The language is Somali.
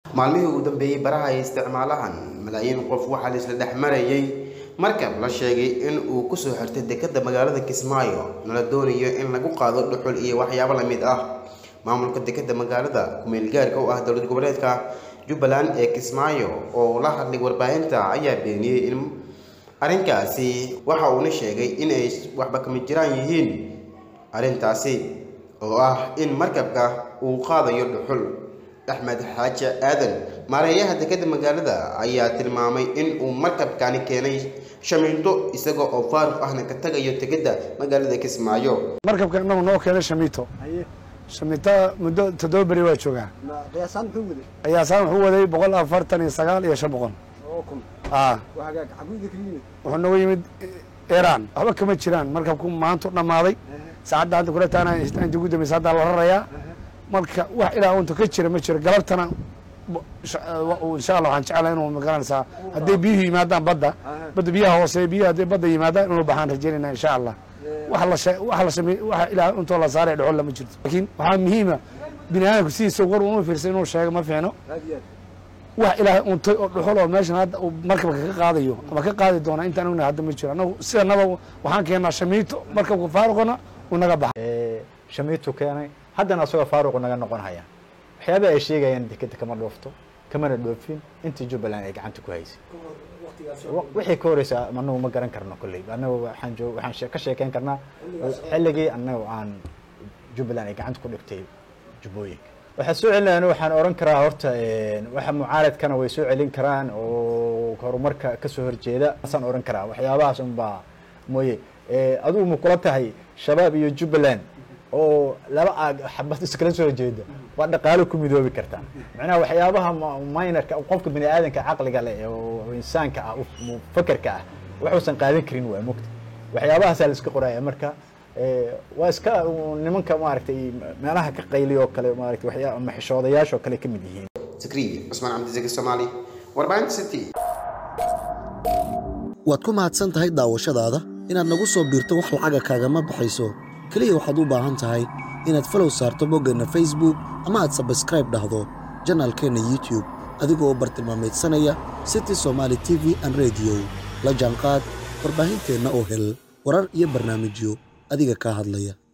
maalmihii ugu dambeeyey baraha ay isticmaalahan malaayiin qof waxaa la isla dhex marayay markab la sheegay in uu kusoo xirtay dekadda magaalada kismaayo nala doonayo in lagu qaado dhuxul iyo waxyaabo la mid ah maamulka dekadda magaalada kumeel gaarka u ah dowlad goboleedka jubbaland ee kismaayo oo la hadlay warbaahinta ayaa beeniyey in arrinkaasi waxa uuna sheegay in ay waxba kama jiraan yihiin arrintaasi oo ah in markabka uu qaadayo dhuxul axmed xaaji aadan maareeyaha dekadda magaalada ayaa tilmaamay in uu markabkani keenay shamiinto isaga oo faaruq ahna ka tagayo dekadda magaalada kismaayo markabka inagu noo keenay shamiito shamiito muddo toddoba beri waa joogaa qiyaasaan muxuu waday qiyaasaan wuxuu waday boqol afartan iyo sagaal iyo shan boqol oo kun ah waa hagaag xaguuda ka yimid wuxuu nooga yimid iiraan waxba kama jiraan markabku maanta u dhammaaday saacadda hadda kula taana inta ugu dambaysa hadda la rarayaa marka wax ilaa unta ka jira ma jiro galabtana insha allah waxaan jeclahay inuu magaranaysaa hadday biyuhu yimaadaan badda badda biyaha hoose biyaha hadday badda yimaadaan inuu baxaan rajaynayna insha allah wax la sha wax la samey wax ilaa intoo la saaray dhexol lama jirto laakiin waxaa muhiima bini aadamku sidiisa war uma fiirsan inuu sheego ma fiicno aad iyo aad wax ilaahay untay oo dhuxul oo meeshan hadda uu markabka ka qaadayo ama ka qaadi doona intaan ognahay hadda ma jiro annagu sidanaba waxaan keennaa shamiito markabka faaruqana uu naga baxa shamiitu keenay haddana asagoo faaruqu naga noqon haya waxyaabaha ay sheegayaan dekeda kama dhoofto kamana dhoofin intii jubbaland ay gacanta ku haysay wixii ka horeysa anagu ma garan karno kolley anagu waxaan joog waxaan shee- ka sheekeyn karnaa xilligii anagu aan jubbaland ay gacanta ku dhigtay jubbooyinka waxaa soo celinayaan waxaan oran karaa horta waxa mucaaradkana way soo celin karaan oo horumarka kasoo horjeeda asaan oran karaa waxyaabahaas unbaa mooye adigu ma kula tahay shabaab iyo jubbaland oo laba aag xabad iskala soo horjeeda waa dhaqaalo ku midoobi kartaa macnaha waxyaabaha minorka qofka bini aadanka caqliga leh oo insaanka ah fakerka ah waxuusan qaadan karin waa mogta waxyaabahaasaa la iska qoraya marka waa iska nimanka maaragtay meelaha ka qayliy oo kale maaragtay waxyaa ama xishoodayaasha oo kale ka mid yihiin zakriya cusmaan cabdisaki soomaali warbaahinta city waad ku mahadsan tahay daawashadaada inaad nagu soo biirto wax lacaga kaagama baxayso keliya waxaad u baahan tahay inaad falow saarto boggeenna facebook ama aad sabskraib dhahdo janaalkeenna youtube adigoo bartilmaameedsanaya city somaali t v an rediyo la jaanqaad warbaahinteenna oo hel warar iyo barnaamijyo adiga kaa hadlaya